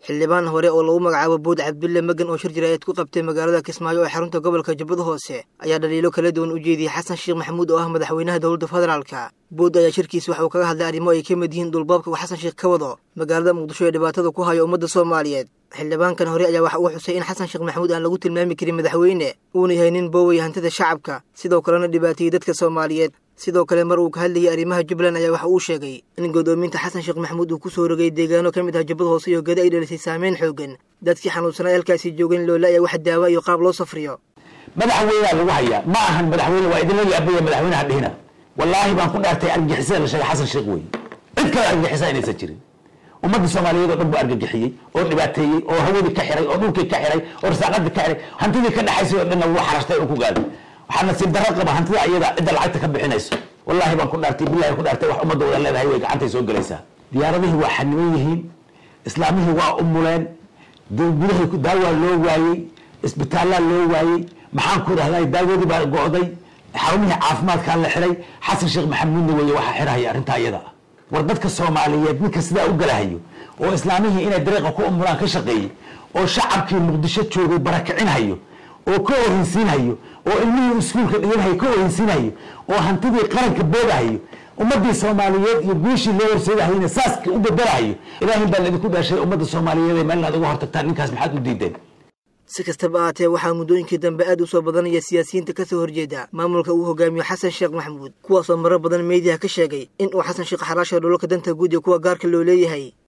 xildhibaan hore oo lagu magacaabo bood cabdulle magan oo shir jiraayeed ku qabtay magaalada kismaayo ee xarunta gobolka jubbada hoose ayaa dhaliilo kala duwan u jeediyey xasan sheekh maxamuud oo ah madaxweynaha dowladda federaalka bood ayaa shirkiis waxa uu kaga hadlay arrimo ay ka mid yihiin dhulbaabka uu xasan sheekh ka wado magaalada muqdisho ee dhibaatada ku hayo ummadda soomaaliyeed xildhibaankan hore ayaa waxa uu xusay in xasan sheekh maxamuud aan lagu tilmaami karin madaxweyne uuna yahay nin booway hantida shacabka sidoo kalena dhibaateeyey dadka soomaaliyeed sidoo kale mar uu ka hadlayay arrimaha jubbaland ayaa waxa uu sheegay in godoominta xasan sheekh maxamuud uu ku soo rogay deegaano ka mid ah jubbada hoose iyo gada ay dhalisay saameyn xoogan dadkii xanuunsanaa halkaasi joogan loola ayaa wax daawa iyo qaab loo safriyo madaxweynea lagu hayaa ma ahan madaxweyne waa idinla yaabaya madaxweynaha dhihina wallaahi baan ku dhaartay argagixisada la sheegay xasan sheekh wey cid kale argagixisa inaysan jirin ummadda soomaaliyeed oo dhan buu argagixiyey oo dhibaateeyey oo hawadii ka xiray oo dhulkii ka xiray oo rasaaqadii ka xiray hantidii ka dhexaysay oo dhanna wuu xarashtay oo ku gaaday waxaa nasiib darro qaba hantida ayada cidda lacagta ka bixinayso wallahi baan ku dhaartay billahi ku dhaartay wax ummadda wada leedahay way gacantay soo gelaysaa diyaaradihii waa xaniman yihiin islaamihii waa umuleen gudahay daawaa loo waayey isbitaallaa loo waayey maxaan ku dhahday daawadii baa go'day xarumihii caafimaadkaa la xiray xasan sheekh maxamuudna weeye waxaa xirahaya arrintaa iyada ah war dadka soomaaliyeed ninka sidaa u galahayo oo islaamihii inay dariiqa ku umulaan ka shaqeeyey oo shacabkii muqdisho joogay barakicinhayo oo ka ohinsiinhayo oo ilmihii iskuulka dhiganhayo ka ohinsiinhayo oo hantidii qaranka boodahayo ummadii soomaaliyeed iyo guushii loo horseedahayna saaska u bedelahayo ilaahin baa laidinku dhaashay ummadda soomaaliyeed ee meel inaad uga hortagtaan ninkaas maxaad u diideen si kastaba ahaatee waxaa muddooyinkii dambe aad u soo badanaya siyaasiyiinta ka soo horjeeda maamulka uu hogaamiyo xasan sheekh maxamuud kuwaasoo marar badan meediyaha ka sheegay in uu xasan sheekh xaraasha dholalka danta guud iyo kuwa gaarka loo leeyahay